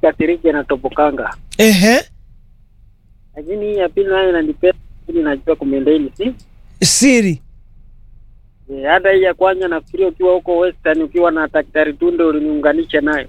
kasirike na topokanga, Ehe, lakini hii ya pili nayo inanipenda, lakini najua kumendeni si siri. Eh, hata hii ya kwanza nafikiria ukiwa huko Western ukiwa na daktari Tunde uliniunganisha nayo.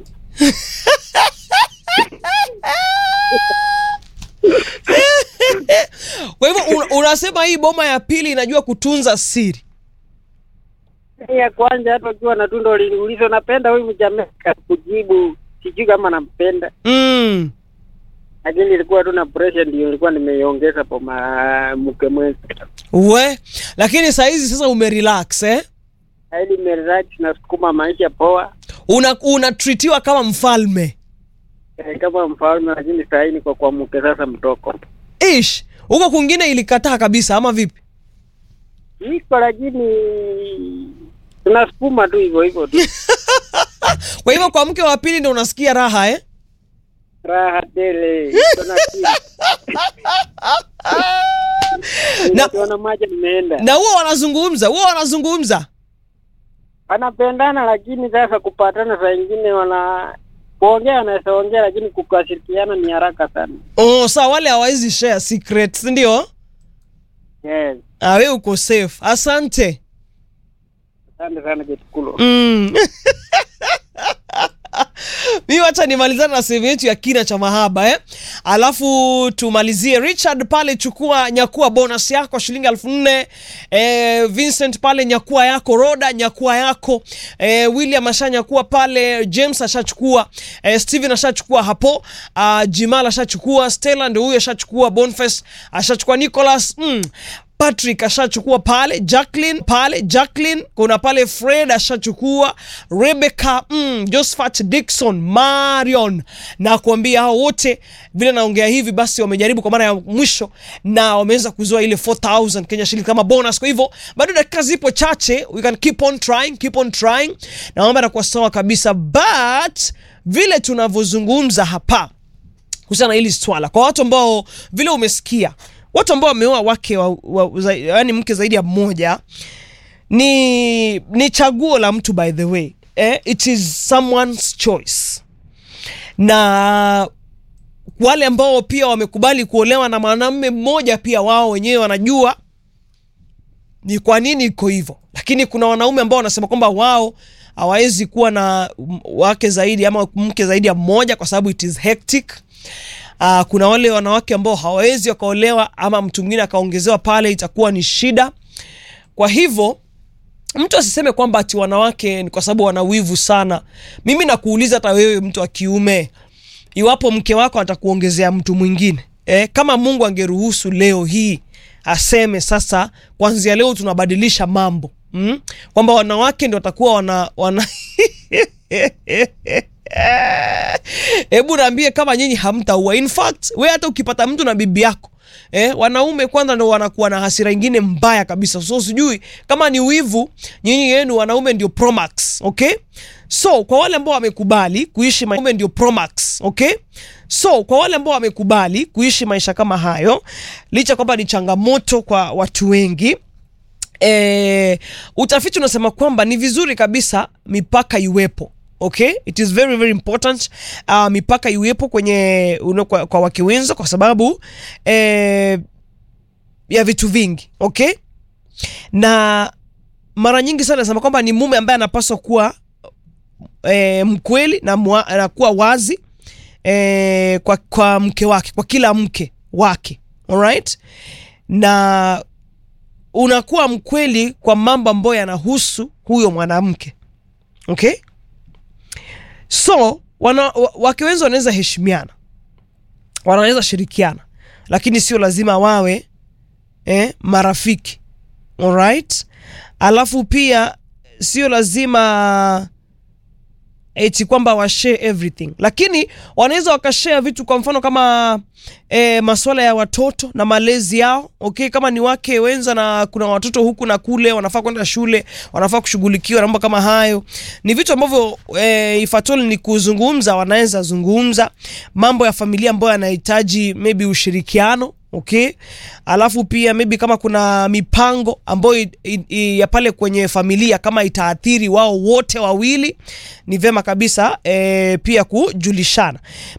Kwa hivyo un, unasema hii boma ya pili inajua kutunza siri. Hii ya kwanza hata ukiwa na Tunde uliniuliza napenda huyu Mjamaika, kujibu sijui kama nampenda, Mm. lakini ilikuwa tu na pressure, ndio ilikuwa nimeiongeza kwa ma- mke mwenza We, lakini saa hizi sasa umerelax eh? ili merelax na sukuma maisha poa Una unatritiwa kama mfalme. eh, kama mfalme, lakini saa hii niko kwa mke sasa mtoko Ish, huko kwingine ilikataa kabisa ama vipi? iko, lakini tunasukuma tu hivyo hivyo tu Kwa hivyo kwa mke wa pili ndio unasikia raha eh? raha tele iko na kitu. Na- Nikiona maji nimeenda Na huwa wanazungumza, huwa wanazungumza. wanapendana, lakini sasa kupatana saa ingine wana kuongea wanaweza ongea, lakini kukashirikiana ni haraka sana. Oh, saa wale hawawezi share secrets, ndio? Yes, Ah, wewe uko safe. Asante. asante sana Kitukulo. Mm. mi wacha nimalizane na sehemu yetu ya kina cha mahaba eh? alafu tumalizie richard pale chukua nyakua bonus yako shilingi elfu nne eh, vincent pale nyakua yako roda nyakua yako eh, william ashanyakua pale james ashachukua eh, steven ashachukua hapo uh, jimal ashachukua stella ndio huyo ashachukua bonface ashachukua nicholas mm. Patrick ashachukua pale, Jacqueline pale, Jacqueline kuna pale, Fred ashachukua, Rebecca mm, Josephat Dixon, Marion na kuambia hao wote vile naongea hivi, basi wamejaribu kwa mara ya mwisho na wameweza kuzoa ile 4000 Kenya shilingi kama bonus. Kwa hivyo bado dakika zipo chache, we can keep on trying, keep on trying, na mambo yanakuwa sawa kabisa, but vile tunavyozungumza hapa kuhusiana na hili swala kwa watu ambao vile umesikia watu ambao wameoa wake wa, wa, za, yani mke zaidi ya mmoja ni ni chaguo la mtu by the way eh, it is someone's choice na wale ambao pia wamekubali kuolewa na mwanamume mmoja pia wao wenyewe wanajua ni kwa nini iko hivyo lakini kuna wanaume ambao wanasema kwamba wao hawawezi kuwa na m- wake zaidi ama mke zaidi ya mmoja kwa sababu it is hectic Uh, kuna wale wanawake ambao hawawezi wakaolewa ama mtu mwingine akaongezewa pale itakuwa ni shida kwa hivyo mtu asiseme kwamba ati wanawake ni kwa sababu wana wivu sana mimi nakuuliza hata wewe mtu wa kiume iwapo mke wako atakuongezea mtu mwingine eh, kama mungu angeruhusu leo hii aseme sasa kwanzia leo tunabadilisha mambo mm? kwamba wanawake ndio watakuwa wana, wana... hebu naambie kama nyinyi hamtaua in fact we hata ukipata mtu na bibi yako Eh, wanaume kwanza ndo wanakuwa na hasira ingine mbaya kabisa so sijui kama ni wivu nyinyi yenu wanaume ndio promax okay so kwa wale ambao wamekubali kuishi ma- ndio promax okay so kwa wale ambao wamekubali kuishi maisha kama hayo licha kwamba ni changamoto kwa watu wengi eh, utafiti unasema kwamba ni vizuri kabisa mipaka iwepo okay it is very very important uh, mipaka iwepo kwenye uno, kwa, kwa wake wenza kwa sababu eh, ya vitu vingi okay na mara nyingi sana nasema kwamba ni mume ambaye anapaswa kuwa eh, mkweli na, mwa, na kuwa wazi eh, kwa, kwa mke wake kwa kila mke wake alright na unakuwa mkweli kwa mambo ambayo yanahusu huyo mwanamke okay so wana, wa- wake wenzi wanaweza heshimiana wanaweza shirikiana lakini sio lazima wawe eh, marafiki alright alafu pia sio lazima eti kwamba washare everything lakini wanaweza wakashare vitu kwa mfano kama e, maswala ya watoto na malezi yao okay kama ni wake wenza na kuna watoto huku na kule wanafaa kwenda shule wanafaa kushughulikiwa na mambo kama hayo ni vitu ambavyo e, ifatoli ni kuzungumza wanaweza zungumza mambo ya familia ambayo yanahitaji maybe ushirikiano okay alafu pia maybe kama kuna mipango ambayo i- i- i- ya pale kwenye familia kama itaathiri wao wote wawili ni vema kabisa e, pia kujulishana